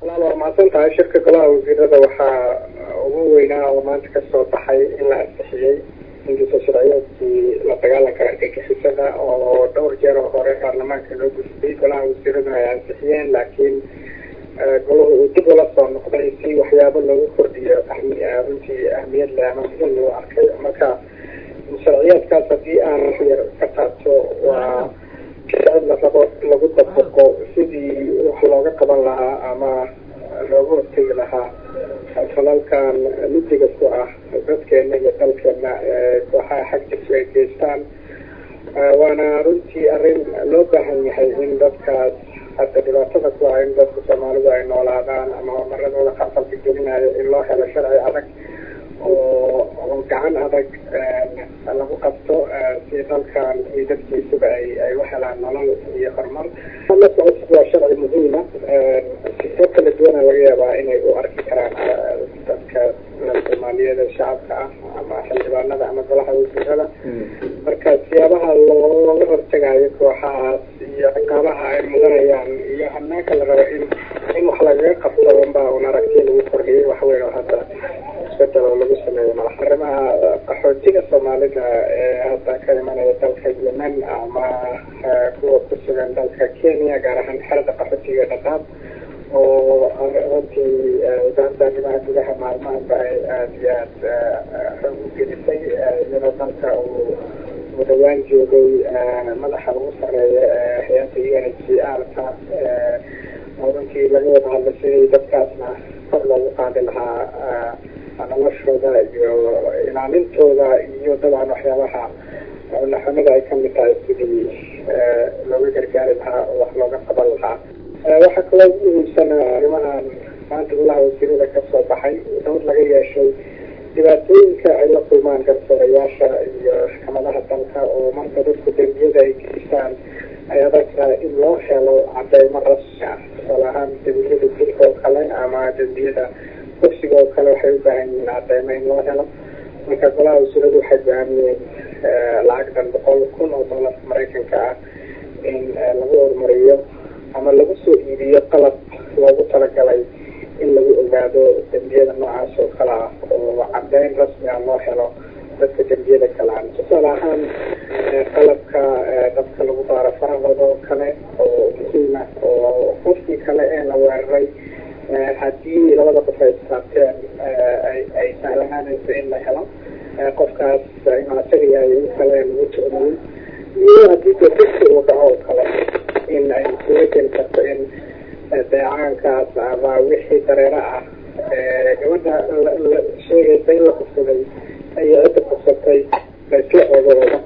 walaal waa mahadsan tahay shirka golaha wasiirada waxaa ugu weynaa oo maanta kasoo baxay in la ansixiyey hindiso sharciyeedkii la dagaalanka argagixisada oo dhowr jeer oo hore baarlamaanka loo gudbiyey golaha wasiiraduna ay ansixiyeen laakiin golahu uu dib ula soo noqday si waxyaabo loogu kordhiyo runtii ahmiyad leh ama muhim loo arkay marka sharciyeedkaas haddii aan wax yar ka taabto waa sharci la rabo lagu dabaqo sidii wax looga qaban lahaa ama looga hortegi lahaa falalkan midiga ku ah dadkeena iyo dalkeena kooxaha xag jirka ay geystaan waana runtii arrin loo baahan yahay in dadkaas hadda dhibaatada ku ah in dadka soomaalidu ay noolaadaan ama horumaradooda qasalka gelinayo in loo helo sharci adag oo gacan adag lagu qabto si dalkan iyo dadkiisuba ay ay u helaan nolol iyo horumar la socodsi waa sharci muhiima sisoo kala duwana laga yaabaa inay u arki karaan dadka soomaaliyeed shacabka ah ama xildhibaanada ama golaha wasiirada marka siyaabaha looga hortagayo kooxahaas iyo ciqaabaha ay mudanayaan iyo hanaanka la rabo in in wax lagaga qabto unbaa un aragti lagu kordhiyay waxweyn oo hadda isbedel oo lagu sameeyo malaha arrimaha qaxootiga soomaalida ee hadda ka imanaya dalka yemen ama kuwa ku sugan dalka kenya gaar ahaan xerada qaxootiga dhaqaab oo runtii wasaaradda arrimaha gudaha maalmahanba ay aada iyo aada xoog u gelisay iyadoo dalka uu uu dhawaan joogay madaxa ugu sareeya hay-adda u n h c r ka oo runtii laga wada hadlay sidii dadkaasna kor loogu qaadi lahaa noloshooda iyo ilaalintooda iyo dabcan waxyaabaha naxamada ay kamid tahay sidii looga gargaari lahaa oo wax looga qaban lahaa waxaa kaloo ugu muhiimsan arrimahan maanta golaha wasiirada kasoo baxay dowr laga yeeshay dhibaatooyinka ay la kulmaan garsoorayaasha iyo maxkamadaha dalka oo marka dadku dembiyada ay geystaan ay adag tahay in loo helo cadeymo rasmi ah tusaale ahaan dembiyada dilka oo kale ama dembiyada kursiga oo kale waxay u baahan yihiin cadeymo in loo helo marka golaha wasiiradu waxay go-aamiyeen lacagtan boqol kun oo doolarka maraykanka ah in lagu horumariyo ama lagu soo iibiyo qalab loogu talagalay in lagu ogaado dembiyada noocaas oo kale ah oo cadeyn rasmi ah loo helo dadka dembiyada kalaan tusaale ahaan qalabka dadka lagu baaro farahooda oo kale oo muhiima oo qofkii kale ee la weeraray haddii labada qof ay istaabteen ay sahlanaanayso in la helo qofkaas inuu asaga yahay in kale lagu tu'miyey iyo haddii dadka uu dhaco oo kale in ay suga geli karto in deecaankaas ama wixii dareero ah gabadha sheegaysa in la kufsaday iyo cidda kufsatay laisla ogo